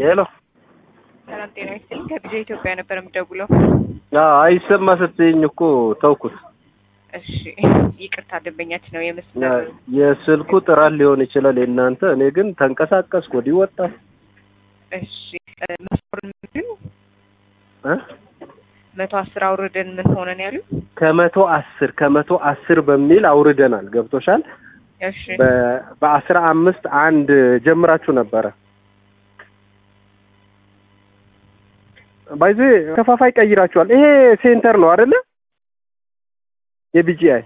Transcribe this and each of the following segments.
ሄሎ ሰላም ጤና ይስጥልኝ። ከቢጃ ኢትዮጵያ ነበር የምደውለው። አይሰማ ስትይኝ እኮ ተውኩት። እሺ ይቅርታ፣ ደንበኛችን ነው የመስመር የስልኩ ጥራት ሊሆን ይችላል የእናንተ። እኔ ግን ተንቀሳቀስኩ ወዲህ ወጣ እሺ መስመሩን ምንድን እ መቶ አስር አውርደን ምን ሆነን ያሉ ከመቶ አስር ከመቶ አስር በሚል አውርደናል። ገብቶሻል? እሺ በ- በአስራ አምስት አንድ ጀምራችሁ ነበረ ባይዜ ከፋፋይ ቀይራችኋል። ይሄ ሴንተር ነው አይደለ? የቢጂአይ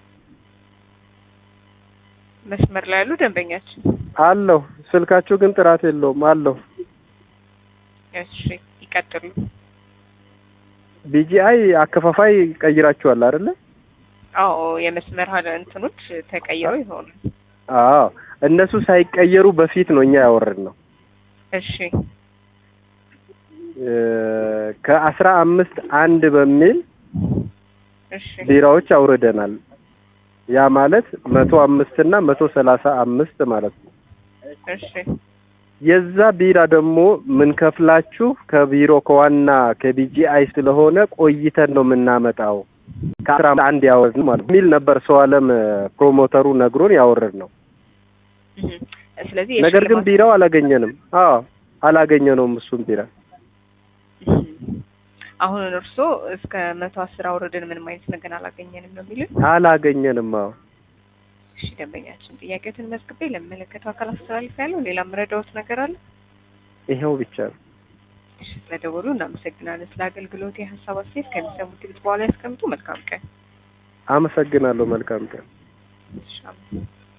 መስመር ላይ ያሉ ደንበኛችን አለሁ። ስልካችሁ ግን ጥራት የለውም አለሁ። እሺ ይቀጥሉ። ቢጂአይ አከፋፋይ ቀይራችኋል አይደለ? አዎ የመስመር ሀለ እንትኖች ተቀይረው ይሆኑ። አዎ እነሱ ሳይቀየሩ በፊት ነው እኛ ያወረድ ነው። እሺ ከአስራ አምስት አንድ በሚል እሺ ቢራዎች አውርደናል። ያ ማለት መቶ አምስት እና መቶ ሰላሳ አምስት ማለት ነው። እሺ የዛ ቢራ ደግሞ ምንከፍላችሁ ከቢሮ ከዋና ከቢጂአይ ስለሆነ ቆይተን ነው የምናመጣው ከአስራ አንድ ያወርድ ነው ማለት ሚል ነበር ሰው አለም ፕሮሞተሩ ነግሮን ያወረድ ነው። እህ። ስለዚህ ነገር ግን የሽልማት- ቢራው አላገኘንም። አዎ አላገኘነውም እሱም ቢራ እህ። አሁን እርስዎ እስከ መቶ አስር አውርደን ምንም አይነት ነገር አላገኘንም ነው የሚሉት? አላገኘንም። አዎ እሺ ደንበኛችን ጥያቄዎትን መዝግቤ ለሚመለከተው አካል አስተላልፍ ያለው ሌላ መረዳዎት ነገር አለ? ይኸው ብቻ ነው። እሺ ስለደወሉ እናመሰግናለን። ስለ አገልግሎት የሀሳብ አስተያየት ከሚሰሙት ድምጽ በኋላ ያስቀምጡ። መልካም ቀን። አመሰግናለሁ። መልካም ቀን። እሺ አመሰግናለሁ።